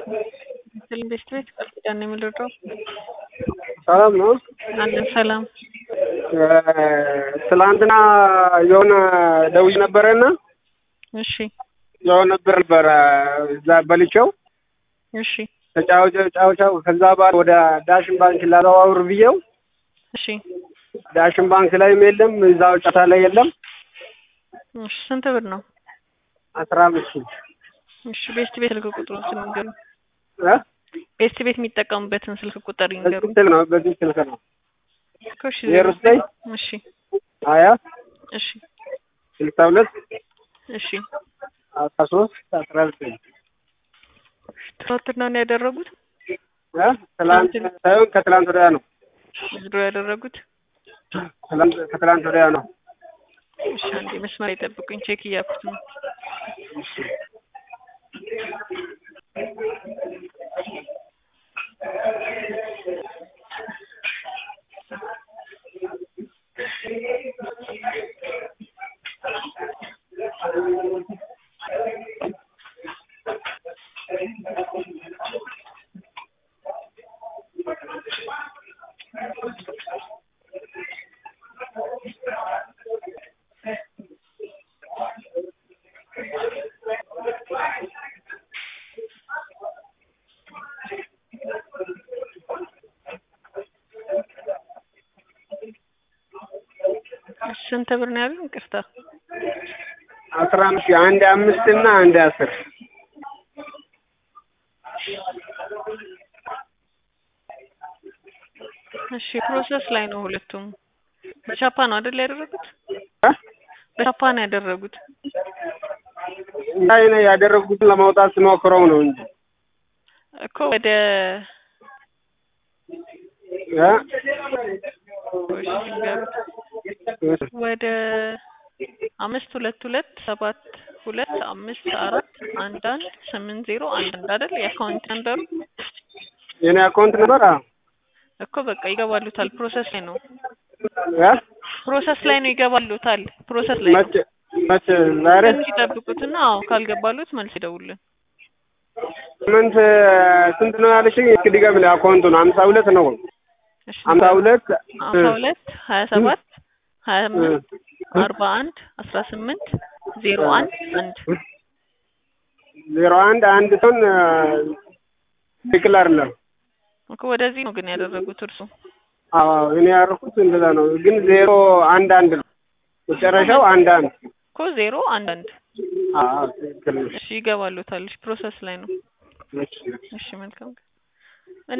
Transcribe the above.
ፊልም ቤት ቤት ቃል ኪዳን ነው የምልረዳው። ሰላም ነው። አለን ሰላም። ትላንትና የሆነ ደውዬ ነበረና እሺ የሆነ ብር ነበረ እዛ በልቼው እሺ ተጫውቸው ጫውቻው ከዛ በኋላ ወደ ዳሽን ባንክ ላዘዋውር ብዬው እሺ ዳሽን ባንክ ላይም የለም እዛው ጫታ ላይ የለም። እሺ ስንት ብር ነው? አስራ አምስት ሺህ እሺ ቤስት ቤት ስልክ ቁጥሩን ስንገሩ እ ቤስት ቤት የሚጠቀሙበትን ስልክ ቁጥር ይንገሩ። በዚህ ስልክ ነው በዚህ ስልክ ነው እሺ ዜሮ ዘጠኝ እሺ ሀያ እሺ ስልሳ ሁለት እሺ አስራ ሶስት አስራ ዘጠኝ ትናንትና ነው ያደረጉት እ ትላንት ሳይሆን ከትላንት ወዲያ ነው ድሮ ያደረጉት። ትላንት ከትላንት ወዲያ ነው። እሺ አንዴ መስመር ይጠብቁኝ፣ ቼክ እያልኩት ነው። ስንት ብር ነው ያሉኝ? ይቅርታ አስራ አምስት ሺህ አንድ አምስት እና አንድ አስር እሺ ፕሮሰስ ላይ ነው ሁለቱም። በቻፓ ነው አይደል ያደረጉት? እ በቻፓ ነው ያደረጉት። ላይ ነው ያደረጉትን ለማውጣት ስሞክረው ነው እንጂ እኮ ወደ እ እሺ ንገሩት። ወደ አምስት ሁለት ሁለት ሰባት ሁለት አምስት አራት አንድ አንድ ስምንት ዜሮ አንድ አንድ አይደል የአካውንት ነንበሩ የኔ አካውንት ነበር። አዎ እኮ በቃ ይገባሉታል። ፕሮሰስ ላይ ነው እ ፕሮሰስ ላይ ነው ይገባሉታል። ፕሮሰስ ላይ ነው። መቼ መቼ ዛሬ ትንሽ ይጠብቁትና አዎ ካልገባሉት መልስ ይደውልን። ስምንት ስንት ነው ያለሽኝ? እስኪ ድገምልኝ። አካውንቱን ሀምሳ ሁለት ነው እሺ ሀምሳ ሁለት ሀምሳ ሁለት ሀያ ሰባት ሀያ አምስት አርባ አንድ አስራ ስምንት ዜሮ አንድ አንድ ዜሮ አንድ አንድ ሰውን ትክክል አይደለም። እኮ ወደዚህ ነው ግን ያደረጉት እርሱ አዎ እኔ ያደረኩት እንደዛ ነው፣ ግን ዜሮ አንድ አንድ ነው መጨረሻው አንድ አንድ። እኮ ዜሮ አንድ አንድ አዎ ትክክል ነሽ። እሺ ይገባሉታል። እሺ ፕሮሰስ ላይ ነው። እሺ። እሺ መልካም